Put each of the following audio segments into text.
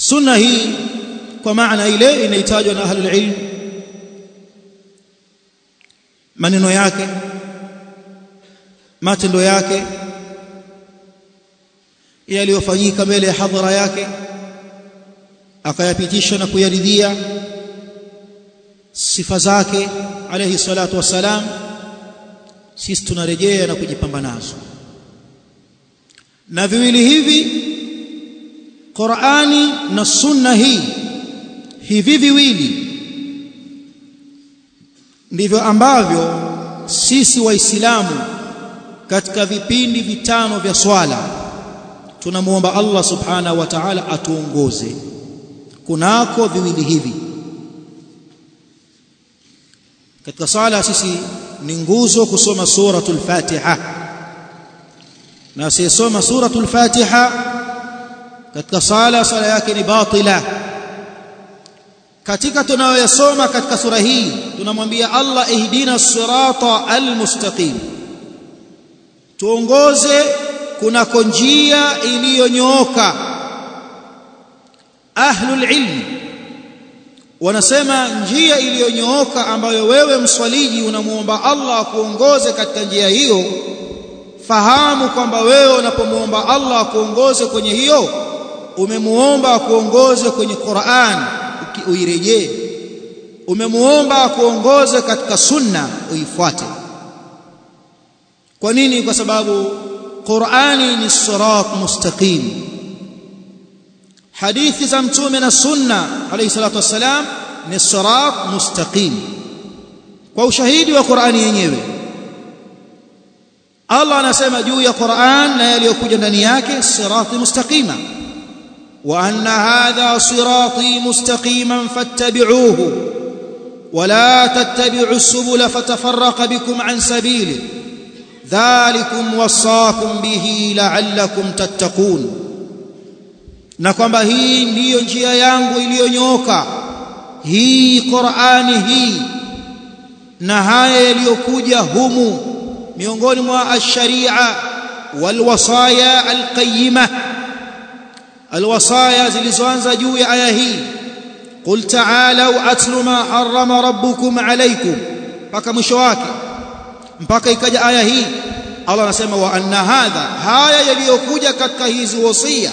sunna hii kwa maana ile inahitajwa na ahlul ilm maneno yake matendo yake yaliyofanyika mbele ya hadhara yake akayapitisha na kuyaridhia sifa zake alayhi salatu wassalam sisi tunarejea na kujipamba nazo na viwili hivi Qur'ani na sunna hii hivi viwili ndivyo ambavyo sisi waislamu katika vipindi vitano vya swala tunamuomba Allah subhanahu wa ta'ala atuongoze kunako viwili hivi katika sala sisi ni nguzo kusoma suratul Fatiha na asiyesoma suratul Fatiha katika sala sala yake ni batila katika tunayoyasoma katika sura hii tunamwambia Allah ihdina sirata almustaqim tuongoze kunako njia iliyonyooka ahlul ilm wanasema njia iliyonyooka ambayo wewe mswaliji unamuomba Allah akuongoze katika njia hiyo fahamu kwamba wewe unapomuomba Allah akuongoze kwenye hiyo umemuomba akuongoze kwenye Qur'an uirejee umemuomba akuongoze katika sunna uifuate kwa nini kwa sababu Qur'ani ni sirat mustaqim hadithi za mtume na sunna alayhi salatu wassalam ni sirat mustaqim kwa ushahidi wa Qur'ani yenyewe Allah anasema juu ya Qur'an na yaliyokuja ndani yake sirati mustaqima wa anna hadha sirati mustaqiman fattabi'uhu ولا تتبعوا السبل فتفرق بكم عن سبيله ذلكم وصاكم به لعلكم تتقون na kwamba hii ndiyo njia yangu iliyonyoka hii Qur'ani hii na haya yaliyokuja humu miongoni mwa ash-sharia walwasaya alqayyima alwasaya zilizoanza juu ya aya hii qul ta'alu atlu ma harrama rabbukum alaykum mpaka mwisho wake mpaka ikaja aya hii Allah anasema wa anna hadha haya yaliyokuja katika hizi wasia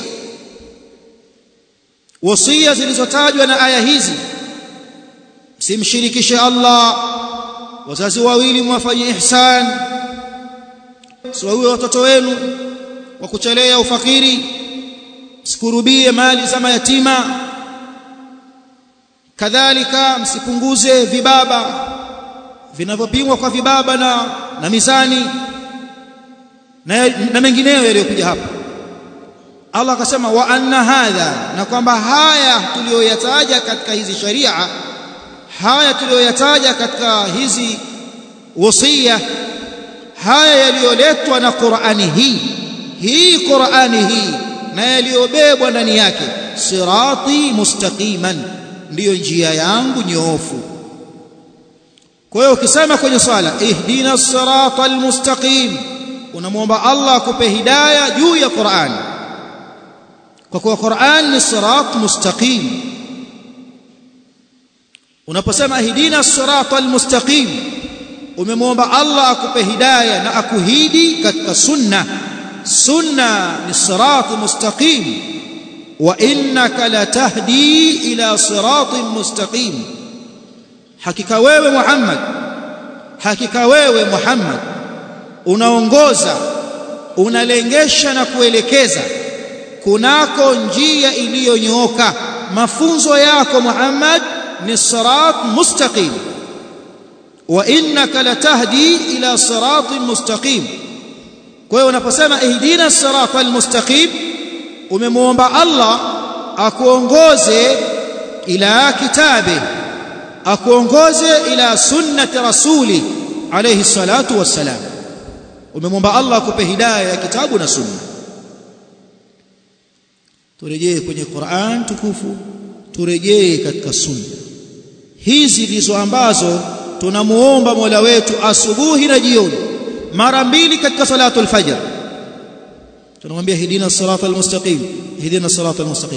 wasia zilizotajwa na aya hizi simshirikishe Allah wazazi wawili mwafanye ihsan siwaue watoto wenu wa kuchelea ufakiri msikurubie mali za mayatima kadhalika msipunguze vibaba vinavyopimwa kwa vibaba na, na mizani na, na mengineyo yaliyokuja hapa Allah akasema wa anna hadha na kwamba haya tuliyoyataja katika hizi sharia haya tuliyoyataja katika hizi wasia haya yaliyoletwa na Qur'ani hii hii Qur'ani hii na yaliyobebwa ndani yake sirati mustaqiman ndiyo njia yangu nyoofu kwa hiyo ukisema kwenye swala ihdina sirata almustaqim unamwomba Allah akupe hidayah juu ya Qur'an kwa kuwa Qur'an ni sirat mustaqim unaposema ihdina sirata almustaqim umemwomba Allah akupe hidayah na akuhidi katika sunna sunna ni sirat mustaqim wa innaka latahdi ila siratin mustaqim hakika wewe Muhammad hakika wewe Muhammad unaongoza unalengesha na kuelekeza kunako njia iliyonyooka mafunzo yako Muhammad ni sirat mustaqim wa innaka latahdi ila siratin mustaqim kwa hiyo unaposema ihdina siratal mustaqim umemwomba Allah akuongoze ila kitabe akuongoze ila sunnati rasuli alayhi salatu wassalam umemwomba Allah akupe hidayah ya kitabu na sunna turejee kwenye Qur'an tukufu turejee katika sunna hizi ndizo ambazo tunamuomba Mola wetu asubuhi na jioni mara mbili katika salatul fajr tunamwambia hidina sirata almustaqim hidina sirata almustaqim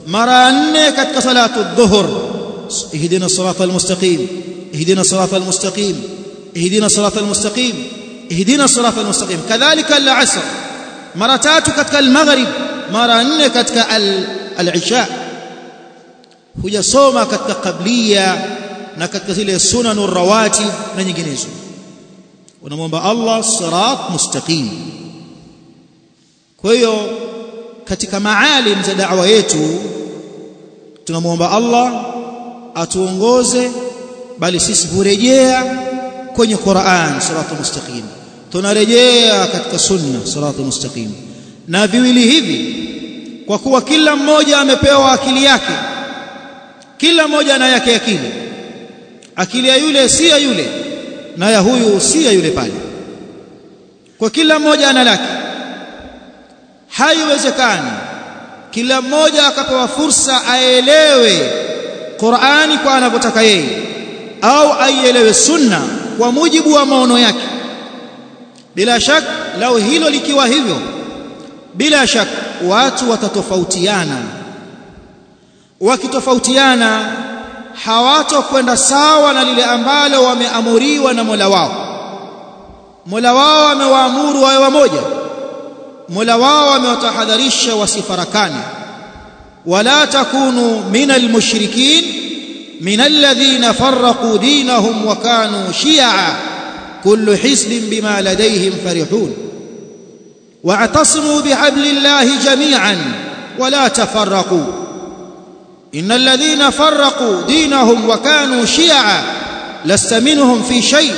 mara nne katika salatu dhuhur ihdina sirata almustaqim ihdina sirata almustaqim ihdina sirata almustaqim ihdina sirata almustaqim kadhalika al-asr mara tatu katika al-maghrib mara nne katika al-isha hujasoma katika qablia na katika zile sunanur rawatib na nyinginezo unamwomba Allah sirat mustaqim kwa hiyo katika maalim za da'wa yetu tunamwomba Allah atuongoze bali sisi hurejea kwenye Qur'an siratal mustaqim tunarejea katika sunna siratal mustaqim na viwili hivi kwa kuwa kila mmoja amepewa akili yake kila mmoja ana yake akili akili ya yule si ya yule na ya huyu si ya yule pale kwa kila mmoja ana lake haiwezekani kila mmoja akapewa fursa aelewe Qur'ani kwa anavyotaka yeye au aielewe sunna kwa mujibu wa maono yake bila shaka lao hilo likiwa hivyo bila shaka watu watatofautiana wakitofautiana hawatokwenda sawa na lile ambalo wameamuriwa na Mola wao Mola wao amewaamuru wawe wamoja Mola wao amewatahadharisha wasifarakane wala takunu minal mushrikin minal ladhina farraqu dinahum wa kanu shi'a kullu hisbin bima ladayhim farihun wa'tasimu bihablillahi jami'an wala tafarraqu innal ladhina farraqu dinahum wa kanu shi'a lasta minhum fi shay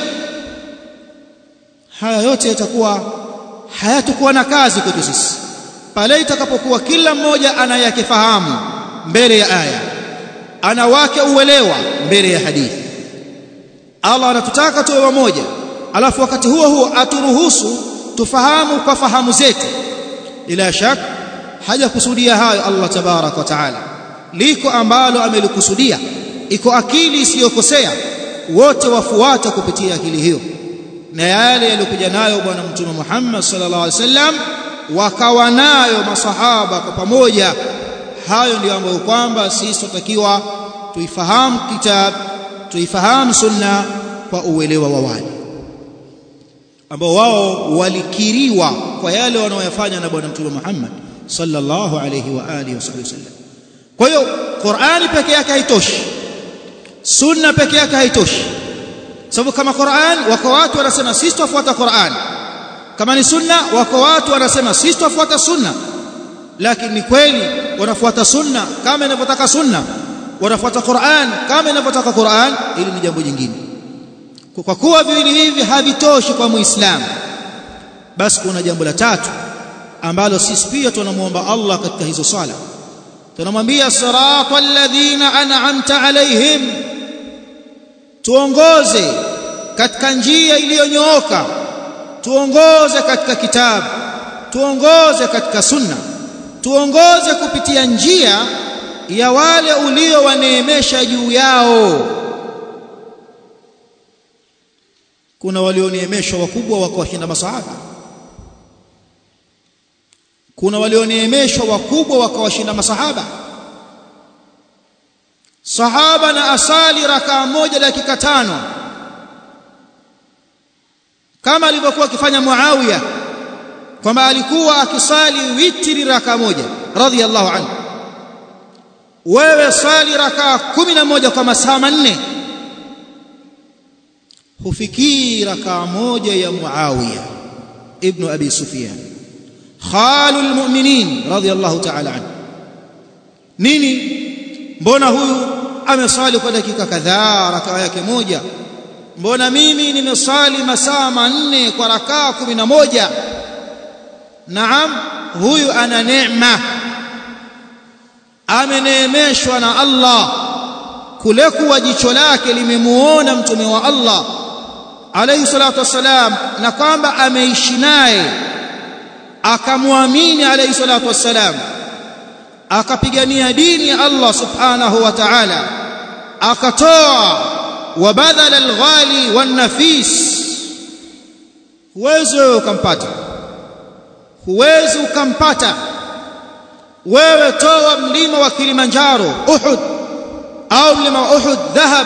haya yote yatakuwa hayatakuwa na kazi kwetu sisi pale itakapokuwa kila mmoja ana yake fahamu mbele ya aya ana wake uelewa mbele ya hadithi Allah anatutaka tuwe wamoja alafu wakati huo huo aturuhusu tufahamu kwa fahamu zetu ila shak hajakusudia hayo Allah tabarak wa taala liko ambalo amelikusudia iko akili isiyokosea wote wafuata kupitia akili hiyo na yale yaliyokuja nayo bwana mtume Muhammad sallallahu alaihi wasallam wakawa nayo masahaba kwa pamoja hayo ndio ambayo kwamba sisi tutakiwa tuifahamu kitab tuifahamu sunna kwa uelewa wa wale ambao wao walikiriwa kwa yale wanaoyafanya na bwana mtume Muhammad sallallahu alaihi wa alihi wasallam kwa hiyo Qur'ani peke yake haitoshi sunna peke yake haitoshi sababu kama Qur'an wako watu wanasema sisi tufuata Qur'an kama ni sunna wako watu wanasema sisi tufuata sunna lakini ni kweli wanafuata sunna kama inavyotaka sunna wanafuata Qur'an kama inavyotaka Qur'an ili ni jambo jingine kwa kuwa viwili hivi havitoshi kwa muislamu basi kuna jambo la tatu ambalo sisi pia tunamuomba Allah katika hizo sala tunamwambia siratal ladhina an'amta alaihim tuongoze katika njia iliyonyooka tuongoze katika kitabu tuongoze katika sunna tuongoze kupitia njia ya wale uliowaneemesha juu yao kuna walioneemeshwa wakubwa wakawashinda masahaba kuna walioneemeshwa wakubwa wakawashinda masahaba sahaba na asali rakaa moja dakika tano kama alivyokuwa akifanya Muawiya kwamba alikuwa akisali witri raka moja radhiyallahu anhu wewe sali raka kumi na moja kwa masaa manne hufikii raka moja ya Muawiya ibn Abi Sufyan khalul mu'minin radhiyallahu ta'ala anhu nini mbona huyu amesali kwa dakika kadhaa raka yake moja mbona mimi nimesali masaa manne kwa rakaa kumi na moja naam huyu ana neema ameneemeshwa na Allah kule kuwa jicho lake limemuona mtume wa Allah alayhi salatu wassalam na kwamba ameishi naye akamwamini alayhi salatu wassalam akapigania dini ya Allah subhanahu wa ta'ala akatoa وبذل الغالي والنفيس huwezi ukampata huwezi ukampata wewe toa mlima wa Kilimanjaro Uhud au mlima wa Uhud dhahab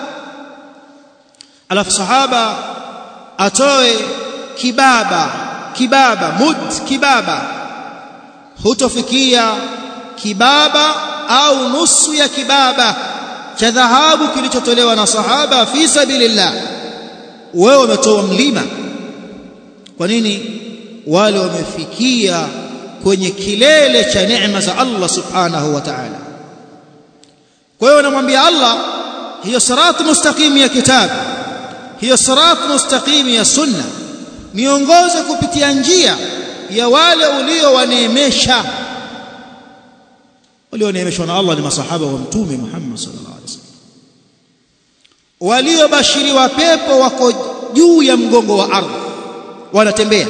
alafu sahaba atoe kibaba kibaba mud kibaba hutofikia kibaba au nusu ya kibaba cha dhahabu kilichotolewa na sahaba fi sabilillah wewe umetoa mlima kwa nini wale wamefikia kwenye kilele cha neema za Allah subhanahu wa ta'ala kwa hiyo namwambia Allah hiyo sirat mustaqim ya kitabu hiyo sirat mustaqim ya sunna niongoze kupitia njia ya wale uliowaneemesha walioneemeshwa na Allah ni masahaba wa mtume Muhammad sallallahu alaihi wasallam waliobashiriwa pepo wako juu ya mgongo wa ardhi wanatembea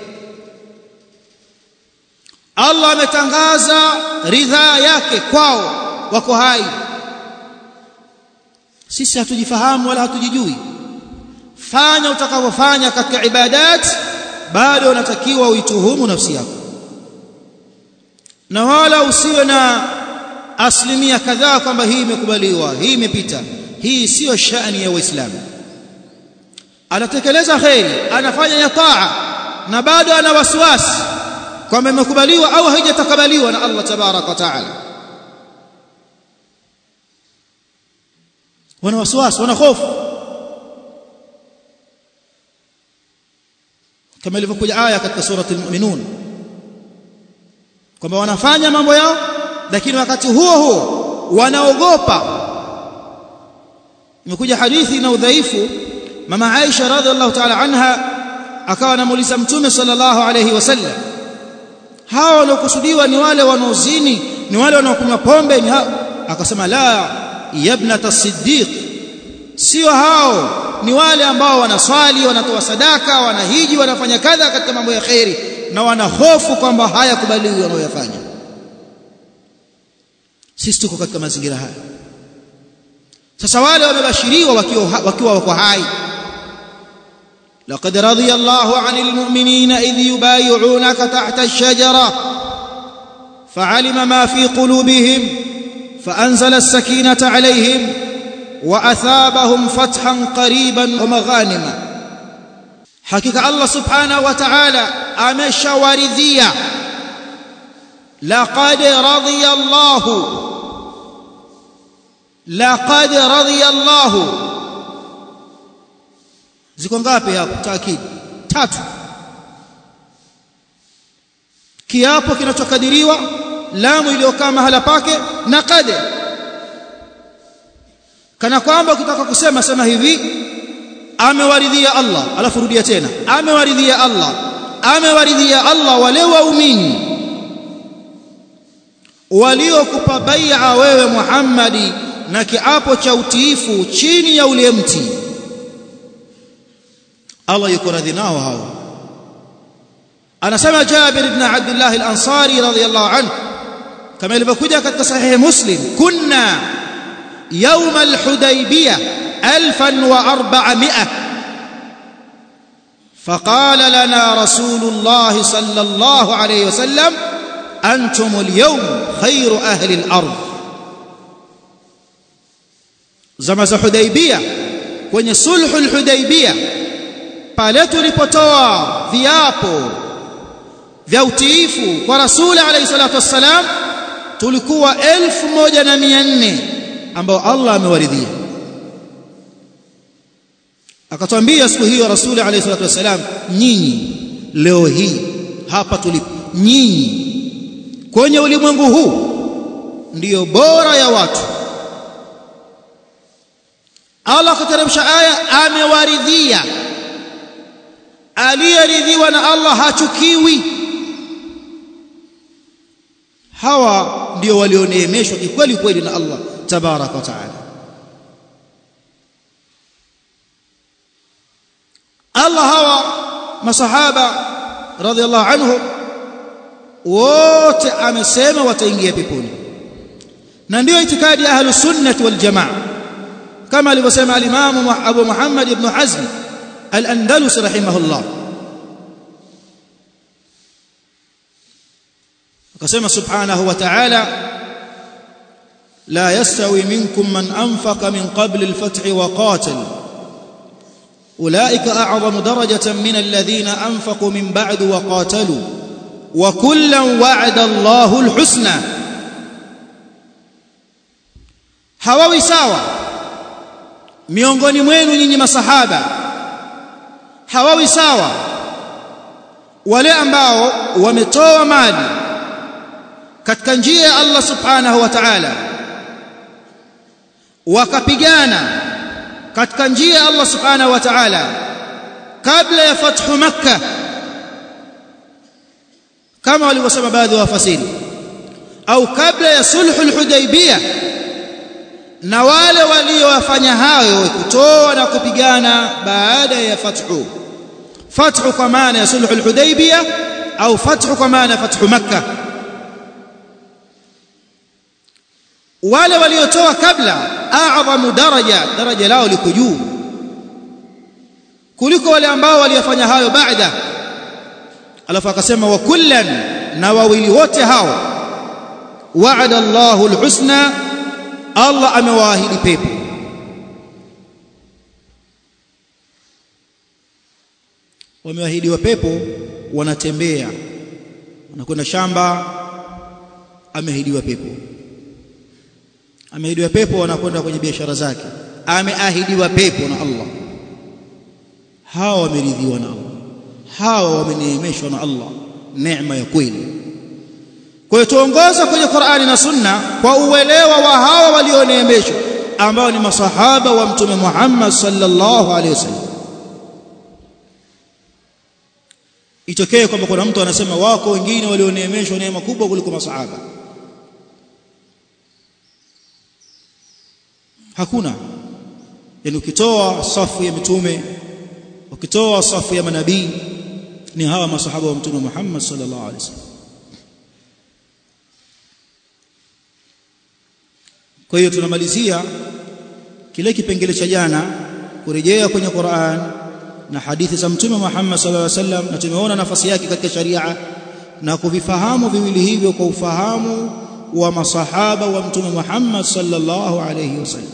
Allah ametangaza ridhaa yake kwao wako hai sisi hatujifahamu wala hatujijui fanya utakavyofanya katika ibadat bado unatakiwa uituhumu nafsi yako na wala usiwe na asilimia kadhaa kwamba hii imekubaliwa hii imepita hii siyo shani ya waislamu anatekeleza kheri anafanya ya taa na bado ana wasiwasi kwamba imekubaliwa au haijatakabaliwa na Allah tabarak wa taala wana wasiwasi wana hofu kama ilivyokuja aya katika surati al-mu'minun kwamba wanafanya mambo yao lakini wakati huo huo wanaogopa imekuja hadithi na udhaifu mama Aisha radhiallahu ta'ala anha akawa anamuuliza mtume sallallahu alayhi wasallam hawa wanaokusudiwa ni wale wanaozini ni wale wanaokunywa pombe ni hao akasema la yabnata siddiq sio hao ni wale ambao wanaswali wanatoa sadaka wanahiji wanafanya kadha katika mambo ya khairi na wana hofu kwamba hayakubaliwi wanayoyafanya sisi tuko katika mazingira haya sasa wale wamebashiriwa wakiwa wakiwa wako hai لقد رضي الله عن المؤمنين إذ يبايعونك تحت الشجرة فعلم ما في قلوبهم فأنزل السكينة عليهم وأثابهم فتحا قريبا ومغانما حقيقة الله سبحانه وتعالى أمش ورذية لقد رضي الله لقد رضي الله ziko ngapi hapo taakidi tatu kiapo kinachokadiriwa lamu iliyokaa mahala pake na qad kana kwamba ukitaka kusema sema hivi amewaridhia Allah alafu rudia tena amewaridhia Allah amewaridhia Allah wale waumini waliokupa bai'a wewe Muhammadi na kiapo cha utiifu chini ya ule mti Allah yuko radhi nao hao anasema Jabir ibn Abdullah al-Ansari radhiyallahu anhu kama ilivyokuja katika sahihi Muslim kunna يوم الحديبية ألفا وأربعمائة فقال لنا رسول الله صلى الله عليه وسلم أنتم اليوم خير أهل الأرض زمز حديبية kwenye sulhu al-Hudaybiyah pale tulipotoa viapo vya utiifu kwa rasuli alayhi salatu wassalam tulikuwa 1400 ambao Allah amewaridhia akatwambia siku hiyo rasuli alayhi salatu wasalam nyinyi leo hii hapa tulipo nyinyi kwenye ulimwengu huu ndiyo bora ya watu Allah akateremsha aya amewaridhia aliyeridhiwa na Allah hachukiwi hawa ndio walioneemeshwa kikweli kweli na Allah tabarak wa taala Allah hawa masahaba radhiallahu anhu wote amesema wataingia peponi na ndio itikadi ya ahlus sunnah wal jamaa kama alivyosema al-Imam Abu Muhammad ibn Hazm al-Andalus rahimahullah akasema subhanahu wa ta'ala la yastawi minkum man anfaqa min qabli al-fath wa qatal ulaika a'zamu darajatan min alladhina anfaqu min ba'du wa qatalu wa kullan wa'ada Allahu al-husna hawawi sawa miongoni mwenu nyinyi masahaba hawawi sawa wale ambao wametoa mali katika njia ya Allah subhanahu wa ta'ala wakapigana katika njia ya Allah subhanahu wa ta'ala kabla ya fathu makkah kama walivyosema baadhi ya wafasiri au kabla ya sulhul hudaybiyah na wale waliowafanya hayo kutoa na kupigana baada ya fathu fathu kwa maana ya sulhul hudaybiyah au fathu kwa maana ya fathu makkah wale waliotoa kabla a'zamu daraja daraja lao liko juu kuliko wale ambao waliyafanya hayo baada alafu akasema wa kullan na wawili wote hao wa'ada Allahu alhusna Allah amewaahidi pepo wameahidiwa pepo wanatembea wanakwenda shamba ameahidiwa pepo ameahidiwa pepo wanakwenda kwenye biashara zake ameahidiwa pepo na Allah hawa wameridhiwa na Allah hawa wameneemeshwa na Allah neema ya kweli kwa hiyo tuongoza kwenye Qur'ani na Sunna kwa uelewa wa hawa walioneemeshwa ambao ni masahaba wa mtume Muhammad sallallahu alaihi wasallam itokee kwamba kuna mtu anasema wako wengine walioneemeshwa neema kubwa kuliko masahaba hakuna yani ukitoa safu ya mitume ukitoa safu ya manabii ni hawa masahaba wa mtume Muhammad sallallahu alaihi wasallam kwa hiyo tunamalizia kile kipengele cha jana kurejea kwenye Qur'an na hadithi za mtume Muhammad sallallahu alaihi wasallam na tumeona nafasi yake katika sharia na kuvifahamu viwili hivyo kwa ufahamu wa masahaba wa mtume Muhammad sallallahu alaihi wasallam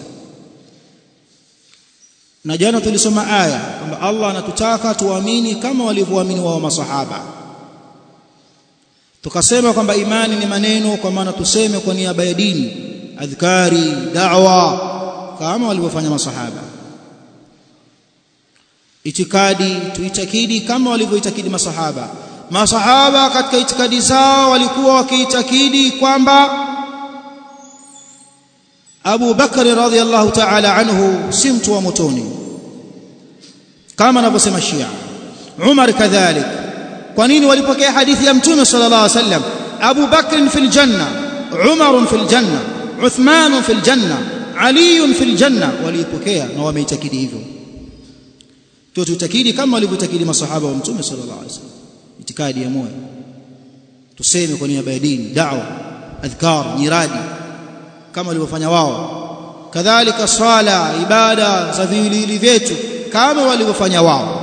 na jana tulisoma aya kwamba Allah anatutaka tuamini kama walivyoamini wao masahaba tukasema kwamba imani ni maneno kwa maana tuseme kwa niaba ya dini adhkari da'wa kama walivyofanya masahaba itikadi tuitakidi kama walivyoitakidi masahaba masahaba katika itikadi zao walikuwa wakiitakidi kwamba Abu Bakari radhiallahu ta'ala anhu si mtu wa motoni kama anavyosema Shia Umar kadhalik kwa nini walipokea hadithi ya mtume sallallahu alaihi wasallam Abu Bakr fil janna Umar fil janna Uthman fil janna Ali fil janna walipokea na wameitakidi hivyo tu tutakidi kama walivyotakidi masahaba wa mtume sallallahu alaihi wasallam itikadi ya moyo tuseme kwa niaba ya dini da'wa adhkar nyiradi kama walivyofanya wao kadhalika swala ibada za viwiliwili vyetu kama walivyofanya wao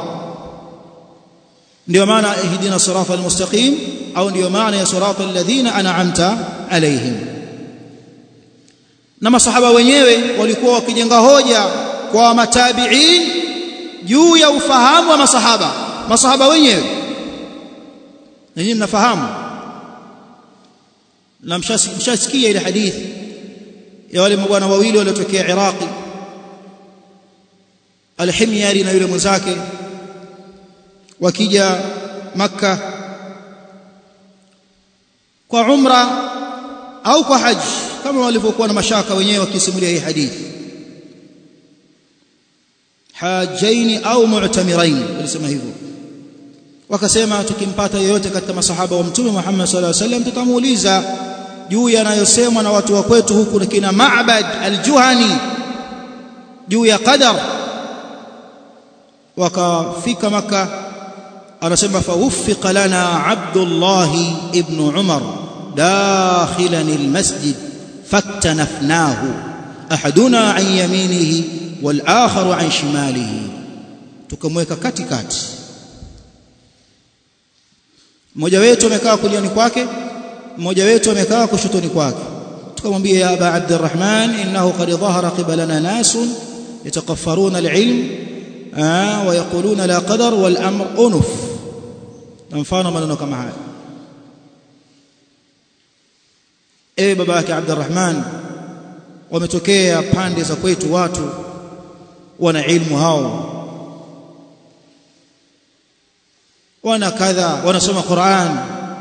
ndio maana ihdina sirata almustaqim au ndio maana ya sirata alladhina an'amta alaihim na masahaba wenyewe walikuwa wakijenga hoja kwa matabi'in juu ya ufahamu wa masahaba masahaba wenyewe na nyinyi mnafahamu na mshasikia ile hadithi ya wale mabwana wawili waliotokea Iraqi Al-Himyari na yule mwenzake wakija maka kwa umra au kwa haji kama walivyokuwa na mashaka wenyewe wakisimulia hii hadithi hajaini au mu'tamirain walisema hivyo wakasema tukimpata yeyote katika masahaba wa mtume Muhammad sallallahu alaihi wasallam tutamuuliza juu yanayosemwa na watu wa kwetu huku na kina Ma'bad al-Juhani juu ya qadar wakafika maka anasema fawuffiqa lana Abdullah ibn Umar dakhilan al-masjid faktanafnahu ahaduna an yaminihi wal akharu an shimalihi tukamweka katikati mmoja wetu amekaa kuliani kwake mmoja wetu amekaa kushotoni kwake tukamwambia ya aba abdurrahman innahu qad dhahara qibalana nasun yatakaffaruna alilm wa yaquluna la qadar wal amr unuf na mfano maneno kama haya ewe baba yake abdurrahman wametokea pande za kwetu watu wana ilmu hao wana kadha wanasoma Qur'an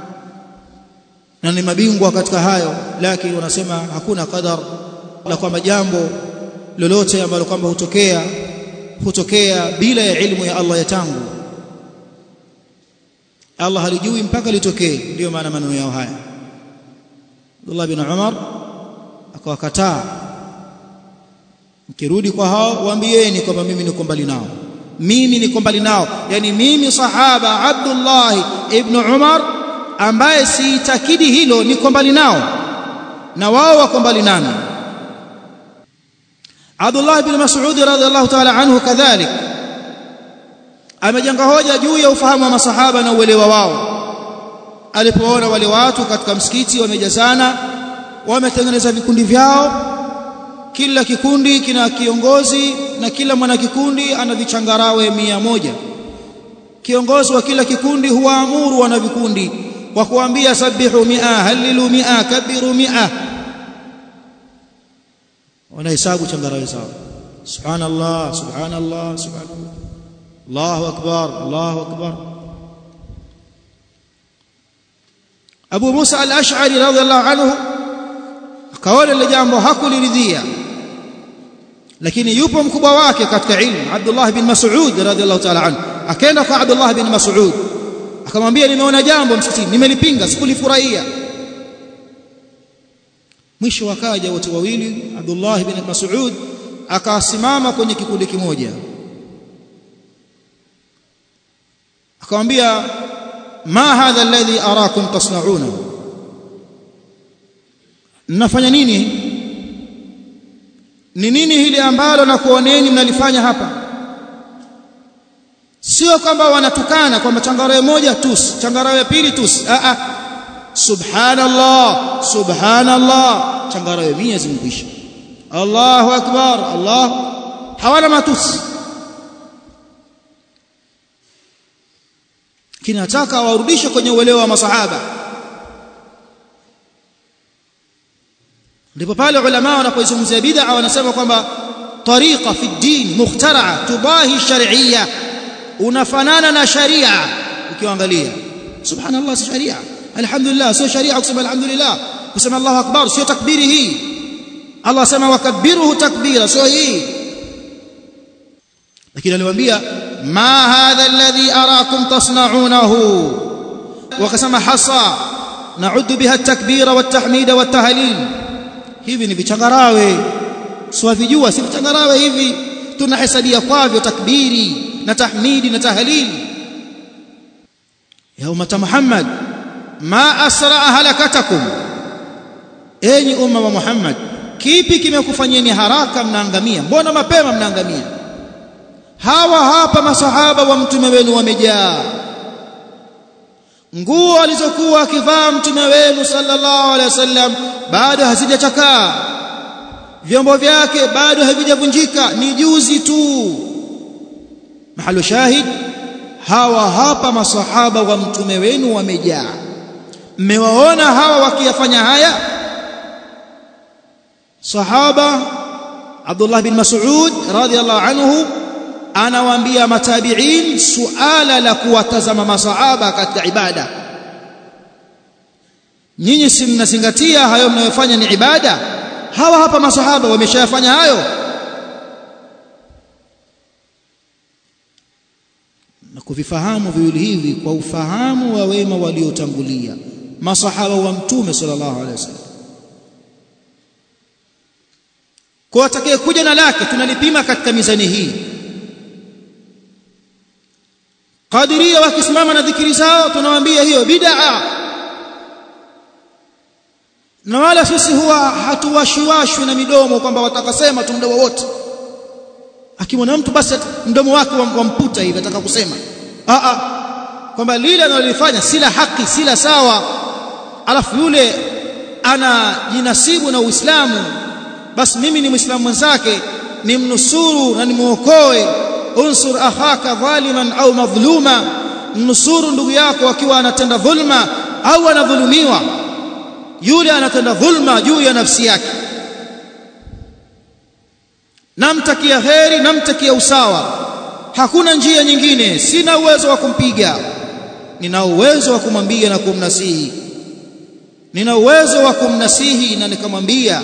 na ni mabingwa katika hayo lakini wanasema hakuna qadar la kwamba jambo lolote ambalo kwamba hutokea hutokea bila ya ilmu ya Allah ya tangu Allah halijui mpaka litokee ndio maana maneno yao haya Abdullah bin Umar akawakataa mkirudi kwa hao waambieni kwamba mimi niko mbali nao mimi niko mbali nao yani mimi sahaba Abdullah ibn Umar ambaye siitakidi hilo niko mbali nao na wao wako mbali nami Abdullah ibn Mas'ud radhiallahu ta'ala anhu kadhalik amejenga hoja juu ya ufahamu wa masahaba na uelewa wao alipoona wale watu katika msikiti wamejazana wametengeneza vikundi vyao kila kikundi kina kiongozi na kila mwana kikundi ana vichangarawe mia moja kiongozi wa kila kikundi huwaamuru wana vikundi kwa kuambia sabihu mia halilu mia kabiru mia wanahesabu changarawe zao subhanallah subhanallah subhanallah Allahu akbar Allahu akbar Abu Musa al-Ash'ari radhiallahu anhu akaona ile jambo hakuliridhia lakini yupo mkubwa wake katika ilmu Abdullah bin Mas'ud radhiallahu ta'ala anhu akaenda kwa Abdullah bin Mas'ud akamwambia nimeona jambo msikitini nimelipinga sikulifurahia mwisho wakaja watu wawili Abdullah bin Mas'ud akasimama kwenye kikundi kimoja akamwambia ma hadha alladhi arakum tasna'una mnafanya nini ni nini hili ambalo nakuoneni mnalifanya hapa sio kwamba wanatukana kwamba changarawe moja tus changarawe pili tus a a subhanallah subhanallah changarawe 100 zimekwisha Allahu akbar Allah hawana matusi kinataka warudishe kwenye uelewa wa masahaba ndipo pale ulama wanapoizungumzia bid'a wanasema kwamba tariqa fi din mukhtaraa tubahi shar'iyya unafanana na sharia ukiangalia subhanallah si sharia alhamdulillah sio sharia kusema alhamdulillah kusema Allahu akbar sio takbiri hii Allah sema wakabbiruhu takbira sio hii lakini aliwaambia ma hadha alladhi arakum tasna'unahu wakasema hasa na'uddu biha at-takbira wat-tahmida wat-tahlil hivi ni vichangarawe siwavijua si vichangarawe hivi tunahesabia kwavyo takbiri na tahmidi na tahlili ya umma Muhammad ma asra halakatakum enyi umma wa Muhammad kipi kimekufanyeni haraka mnaangamia mbona mapema mnaangamia hawa hapa masahaba wa mtume wenu wamejaa nguo alizokuwa akivaa mtume wenu sallallahu alaihi wasallam bado hazijachakaa vyombo vyake bado havijavunjika ni juzi tu mahalo shahid hawa hapa masahaba wa mtume wenu wamejaa mmewaona hawa wakiyafanya haya sahaba Abdullah bin Mas'ud radhiyallahu anhu anawaambia matabi'in suala la kuwatazama masahaba katika ibada nyinyi si mnazingatia hayo mnayofanya ni ibada hawa hapa masahaba wameshayafanya hayo na kuvifahamu viwili hivi kwa ufahamu wa wema waliotangulia masahaba wa mtume sallallahu alaihi wasallam kwa atakaye kuja na lake tunalipima katika mizani hii Qadiria wakisimama na dhikiri zao tunawaambia hiyo bid'a na wala sisi huwa hatuwashiwashwi na midomo kwamba watakasema tu muda wowote akimwona mtu basi mdomo wake wamputa hivi ataka kusema a a kwamba lile analolifanya si la haki si la sawa alafu yule anajinasibu na Uislamu basi mimi ni Muislamu mwenzake nimnusuru na nimuokoe unsur akhaka dhaliman au madhluma nusuru ndugu yako akiwa anatenda dhulma au anadhulumiwa yule anatenda dhulma juu ya nafsi yake namtakia heri namtakia usawa hakuna njia nyingine sina uwezo wa kumpiga nina uwezo wa kumwambia na kumnasihi nina uwezo wa kumnasihi na nikamwambia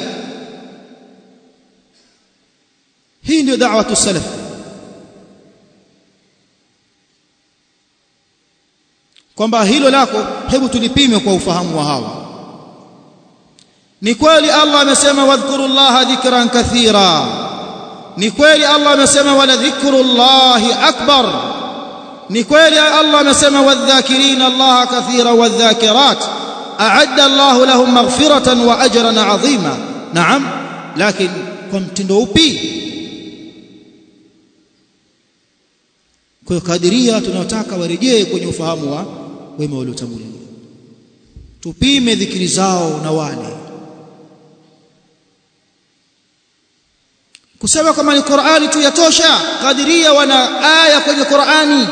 hii ndio da'watu salaf kwamba hilo lako hebu tulipime kwa ufahamu wa hawa ni kweli Allah amesema wadhkurullaha dhikran kathira ni kweli Allah amesema wala dhikrullahi akbar ni kweli Allah amesema wadhakirina Allah kathira wadhakirat a'adda Allah lahum maghfiratan wa ajran 'azima naam lakini kwa mtindo upi kwa kadiria tunataka warejee kwenye ufahamu wa wema waliotangulia tupime dhikiri zao na wale kusema kama ni Qur'ani tu yatosha kadiria wana aya kwenye Qur'ani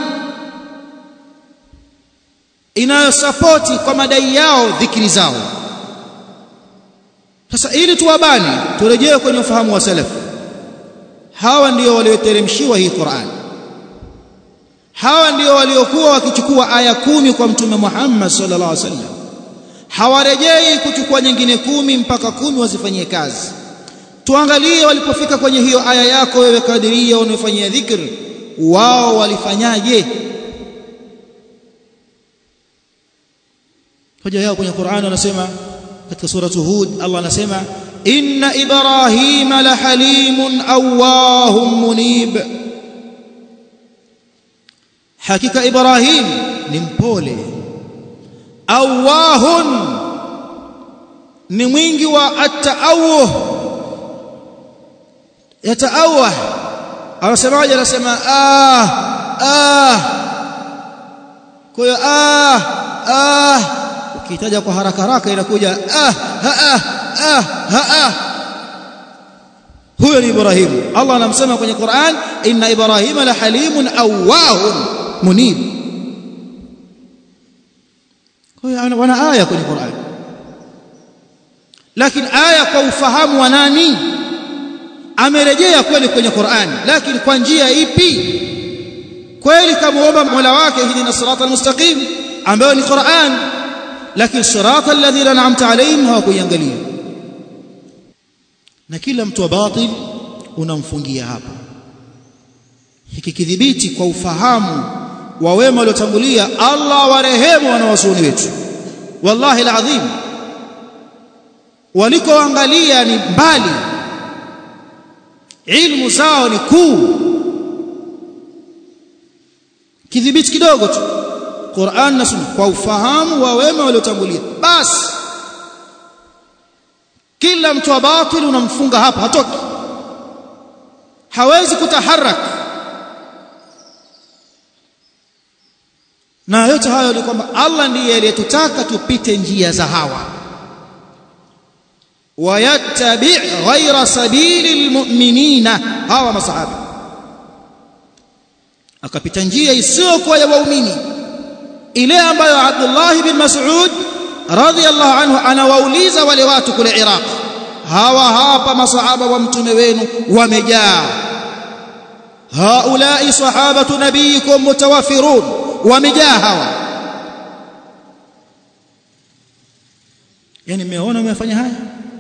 inayosapoti kwa madai yao dhikiri zao sasa ili tuwabani turejee kwenye ufahamu wa salaf hawa ndio walioteremshiwa hii Qur'ani hawa ndio waliokuwa wakichukua aya kumi kwa mtume Muhammad sallallahu alaihi wasallam hawarejei kuchukua nyingine kumi mpaka kumi wazifanyie kazi tuangalie walipofika kwenye hiyo aya yako wewe kadiria unayofanyia dhikr wao walifanyaje hoja yao kwenye Qur'an wanasema katika suratu Hud Allah anasema inna ibrahima la halimun awahum munib hakika ibrahim ni mpole awahun ni mwingi wa at-ta'awuh yataawah anasemaje anasema ah ah kwa hiyo ah ah ukitaja kwa haraka haraka inakuja ah ha ah ah ha ah huyo ni Ibrahim Allah anamsema kwenye Qur'an inna Ibrahima la halimun awahun munib kwa hiyo wana aya kwenye Qur'an lakini aya kwa ufahamu wa nani amerejea kweli kwenye Qur'an lakini kwa njia ipi kweli kamuomba Mola wake hidina siratal mustaqim ambayo ni Qur'an lakini siratal ladhina an'amta alayhim hawakuiangalia na kila mtu wa batil unamfungia hapa hiki kidhibiti kwa ufahamu wa wema waliotangulia Allah warehemu wanawasuni wetu wallahi alazim walikoangalia ni mbali ilmu zao ni kuu kidhibiti kidogo tu Qur'an na Sunna kwa ufahamu wa wema waliotangulia basi kila mtu wa batil unamfunga hapa hatoki hawezi kutaharak na yote hayo ni kwamba Allah ndiye aliyetutaka tupite njia za hawa wayattabi' ghayra sabili almu'minina hawa masahaba akapita njia isiyokuwa ya waumini ile ambayo Abdullah bin Mas'ud radhiyallahu anhu anawauliza wale watu kule Iraq hawa hapa masahaba wa mtume wenu wamejaa haulai sahabatu nabiyikum mutawaffirun wamejaa hawa yani mmeona mmefanya haya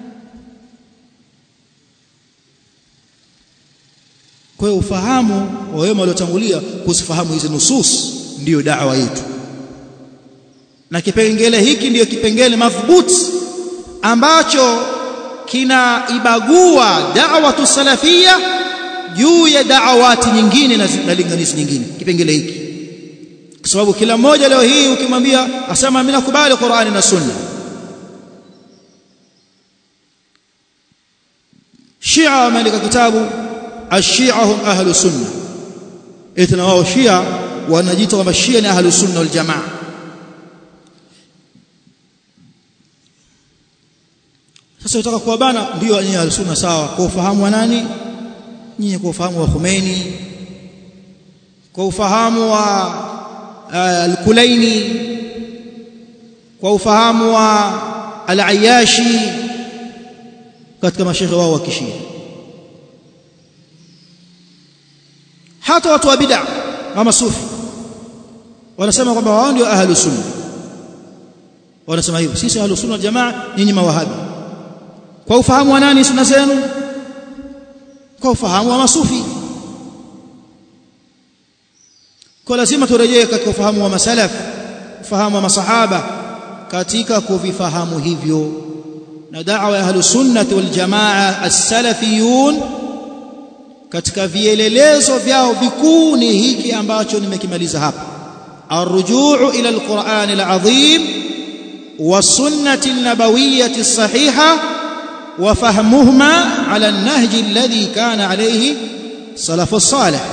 kwa hiyo ufahamu wa wema waliotangulia kusifahamu hizi nusus ndiyo da'wa yetu na kipengele hiki ndiyo kipengele madhubuti ambacho kinaibagua da'watu salafia juu ya da'awati nyingine na linganizi nyingine kipengele hiki kwa sababu kila mmoja leo hii ukimwambia asema mimi nakubali Qur'ani na Sunna Shia wameandika kitabu Ashia hum ahlu sunna eti na wao Shia wanajiita kwamba Shia ni ahlu sunna wal jamaa sasa utaka kuwabana ndio nyinyi al-sunna sawa kwa ufahamu wa nani nyinyi kwa ufahamu wa Khomeini kwa ufahamu wa uh, al-Kulaini kwa ufahamu wa al-Ayashi katika mashehe wao wa kishia hata watu wa bid'a kama sufi wanasema kwamba wao ndio ahlus sunna wanasema hivyo sisi ahlus sunna jamaa nyinyi mawahabi kwa ufahamu wa nani sunna zenu kwa ufahamu wa masufi kwa lazima turejee katika ufahamu wa masalaf ufahamu wa masahaba katika kuvifahamu hivyo na da'wa ya ahlus sunnah wal jamaa as-salafiyun katika vielelezo vyao vikuu ni hiki ambacho nimekimaliza hapa arrujuu ila alquran alazim والسنه النبويه الصحيحه وفهمهما على النهج الذي كان عليه سلف الصالح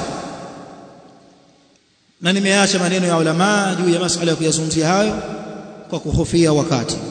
na nimeacha maneno ya ulama juu ya masuala ya kuyazungumzia hayo kwa kuhofia wakati